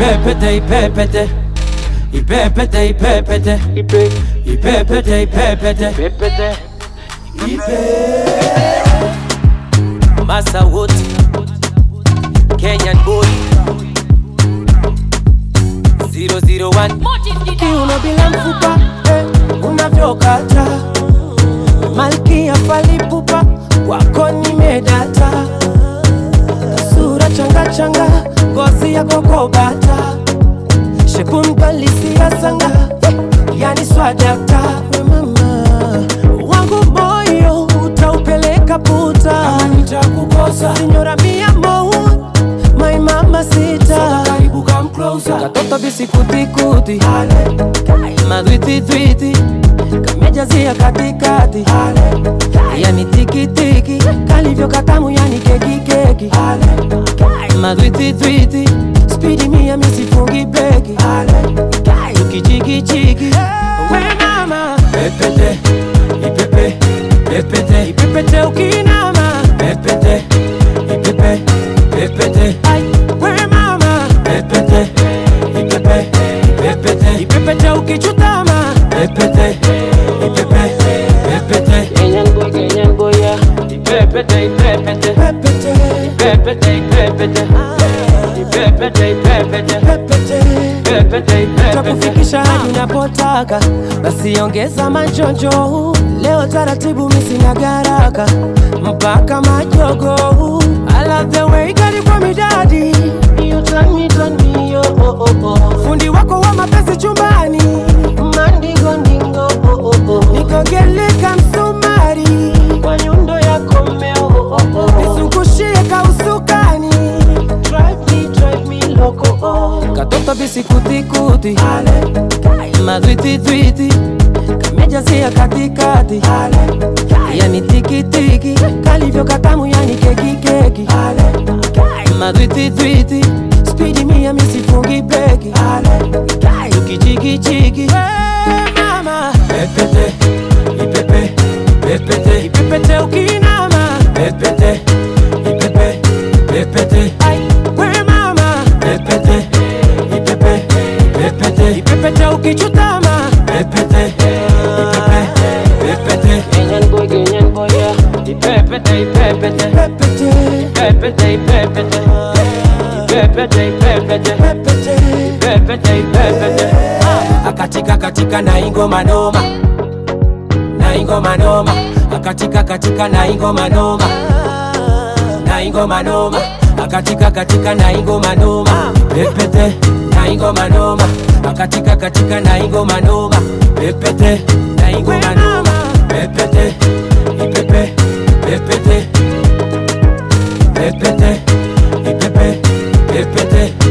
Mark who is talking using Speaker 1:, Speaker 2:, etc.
Speaker 1: ipepete ipepete ipepete ipepete ipepete ipepete masa wote Kenyan boy 001
Speaker 2: kiuno bila mfupa eh, unavyokata malkia falipupa wako nimedata sura changa changa ngozi yako kobata shekunkalisia sanga eh, yani swadakta we mama wangu moyo utaupeleka puta nitakukosa sinyora mia mou my mama sita karibu come closer katoto bisikutikuti madwititwiti kamejazia katikati yani tikitiki kalivyo katamu yani kekikeki madwititwiti spidi mia misifungi breki tukichikichiki we mama
Speaker 1: pepete ipepe pepete
Speaker 2: ipepete ukinama
Speaker 1: pepete ipepe pepete
Speaker 2: Ai, we mama
Speaker 1: pepete ipepe pepete
Speaker 2: ipepete ukichutama
Speaker 1: pepete ipepe pepete
Speaker 2: Kenyan boy, Kenyan boy, yeah.
Speaker 1: ipepete ipepete
Speaker 2: Pepete,
Speaker 1: ipepete ipepete ipepete ipepete
Speaker 2: pepete.
Speaker 1: ipepete ipepete
Speaker 2: takufikisha hadi unapotaka basi ongeza majonjo leo taratibu misina garaka mpaka majogo I love the way you got it kwa midadi You turn me, turn me, oh, oh, oh, oh. fundi wako wa mapenzi chumbani mandingo ndingo oh, oh, oh. nikogeleka msumari kwa nyundo yako mmeo oh, oh, oh. nizungushie kausukani drive me, drive me loco oh. katoto bisikutikuti madwititwiti kamejazia katikati yani tikitiki kalivyo katamu yani kekikeki madwititwiti spidi mia misifungi breki tukichikichiki mama
Speaker 1: pepete ipepe pepete
Speaker 2: ipepete ukinama
Speaker 1: pepete ipepe pepete
Speaker 2: Ai, we mama
Speaker 1: pepete ipepe pepete
Speaker 2: ipepete ukichutama
Speaker 1: pepete ipepe pepete
Speaker 2: Kenyan boy, Kenyan boy, yeah.
Speaker 1: ipepete ipepete
Speaker 2: Pepete,
Speaker 1: ipepete ipepete ipepete ipepete
Speaker 2: pepete.
Speaker 1: ipepete ipepete akatika katika na ingoma noma na ingoma noma akatika katika na ingoma noma na ingoma noma akatika katika na ingoma noma pepete na ingoma noma akatika katika na ingoma noma pepete na ingoma noma pepete ipepe pepete pepete ipepe pepete